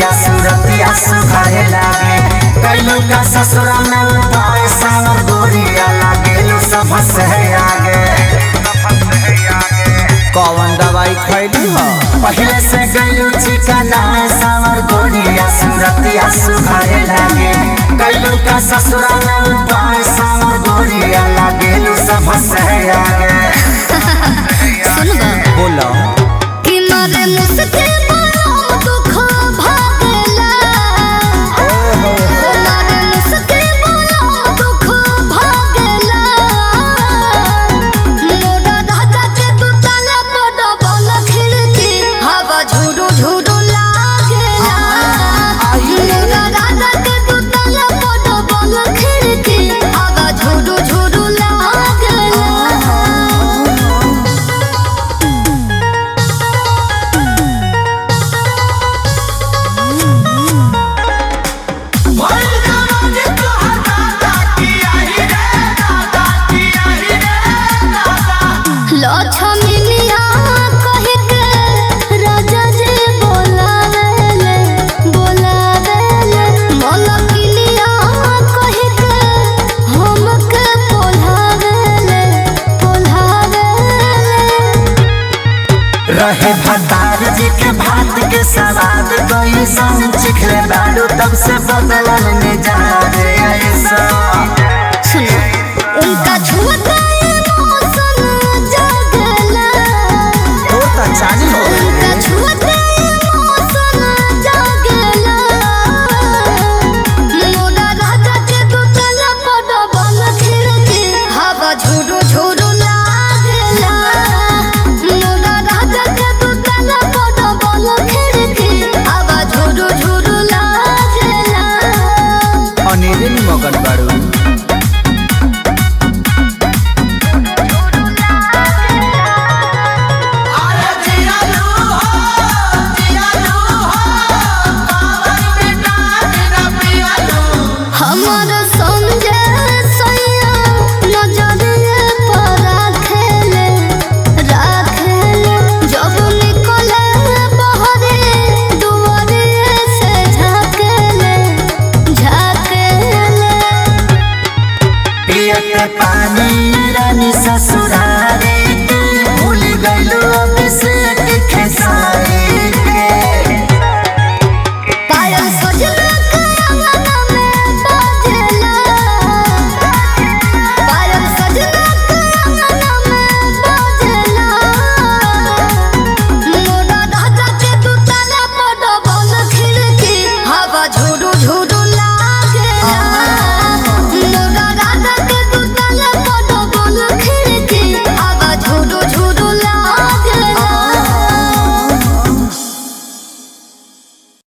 गोरिया सूरतिया सुघारे लागे कैलू का ससुरा में उपाय सावर गोरिया लागेलू सब से आगे कौन दवाई खैली ह पहले से गैलू चिकना में सावर गोरिया सूरतिया सुघारे लागे कैलू का ससुरा में उपाय सावर गोरिया लागेलू सब से आगे सुनबा बोला कि मारे मुस्के बड़ा दुख भागला मारे मुस्के बड़ा दुख भागला मोरा राजा के दुतला बड़ा बल खिड़की हवा झुरु झुरु लागेला मोरा राजा के दुतला बड़ा बल खिड़की हवा झुरु झुरु लागेला लक्ष्मीनिया कहि के राजा जी बोलावेले बोलावेले मलकिनिया कहि के हमके बोलावेले बोलावेले रहे भतार जी के भात के सवाद कोई संग चिखले बालू तब से बदलन में जा रे ऐसा सुनो